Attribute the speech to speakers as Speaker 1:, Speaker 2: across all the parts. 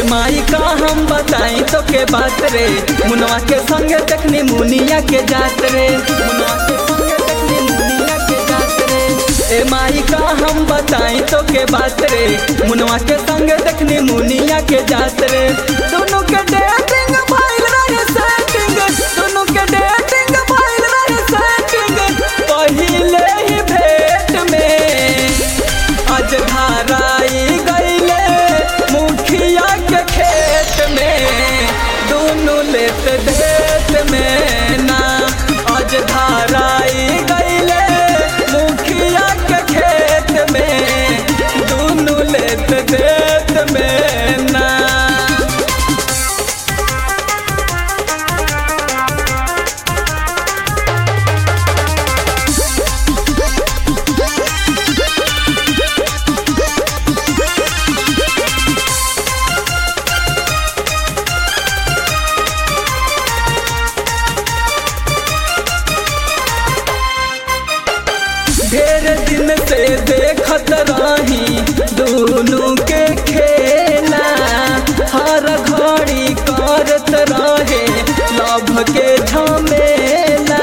Speaker 1: माई का हम बताई तो के बात रे मुनवा के संगे देखनी मुनिया के जात रे मुनवा के संगे देखनी मुनिया के जात रे ए माई का हम बताई तो के बात रे मुनवा के संगे देखनी मुनिया के जात रे दोनों के डेटिंग भइल रहे सेटिंग दोनों के डेटिंग भइल रहे सेटिंग पहिले ही भेट में आज धाराई गईले मुखिया के खेत में दोनों लेत देत में ना आज धाराई गईले मुखिया के खेत में दोनों लेत देत में ना ढेर दिन से देखत रही दोनों के खेला हर घड़ी करत रहे लभ के झमेला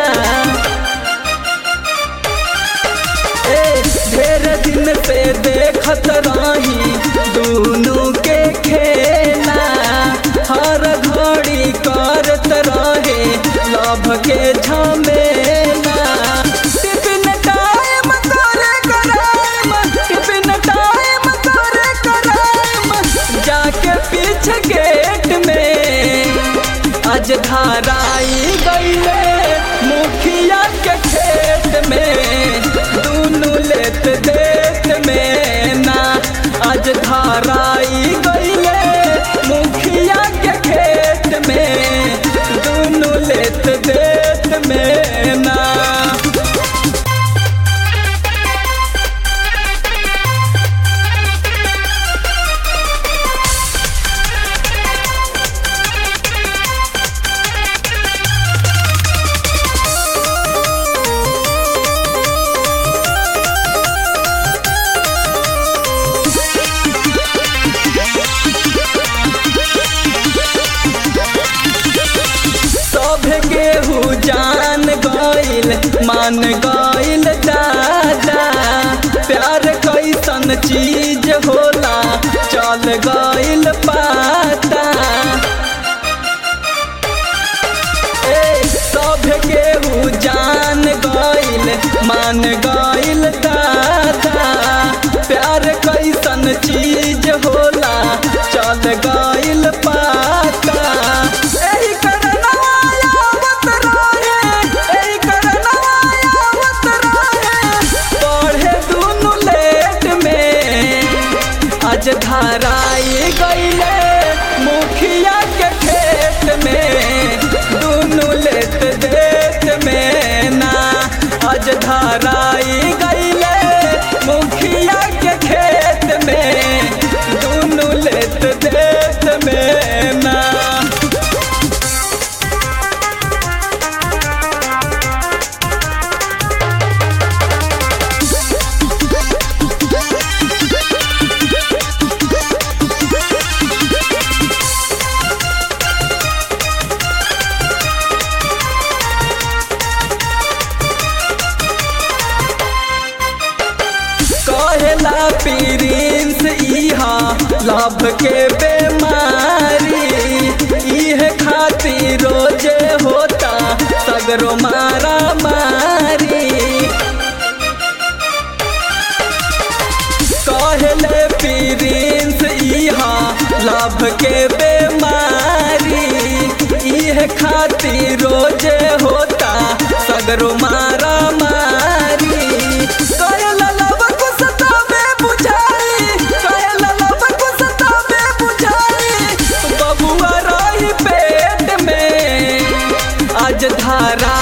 Speaker 1: ए ढेर दिन से देखत रही दोनों के खेला हर घड़ी करत रहे लभ के झमेला टिफिन टाइम करे कराइम टिफिन टाइम करे कराइम जाके पीछे गेट में आज धाराई गईले मुखिया के खेत में दोनों लेत देत में ना आज धाराई गईले मुखिया के खेत में दोनों लेत देत में ना सब केहू जान गइल मान गइल दादा प्यार कैसन चीज होला चल गइल पाता ए सब केहू जान गइल मान गइल दादा प्यार कैसन चीज होला चल गइल पाता एही करनवा आवत रहे, एही करनवा आवत रहे। पढ़े दुनु लेट में आज धाराई गईले मुखिया के खेत में दुनु लेत देत में ना आज धाराई गईले मुखिया के खेत में दुनु लेत देत में ना कहेला प्रिंस इहा लभ के बेमारी इहे खातिर रोजे होता सगरो मारा मारी कहले प्रिंस इहा लभ के बेमारी इहे खातिर रोजे होता सगरो मारा मारी कहला लव को सतावे बुझाई कहला लव को सतावे बुझाई बबुआ रही पेट में आज धारा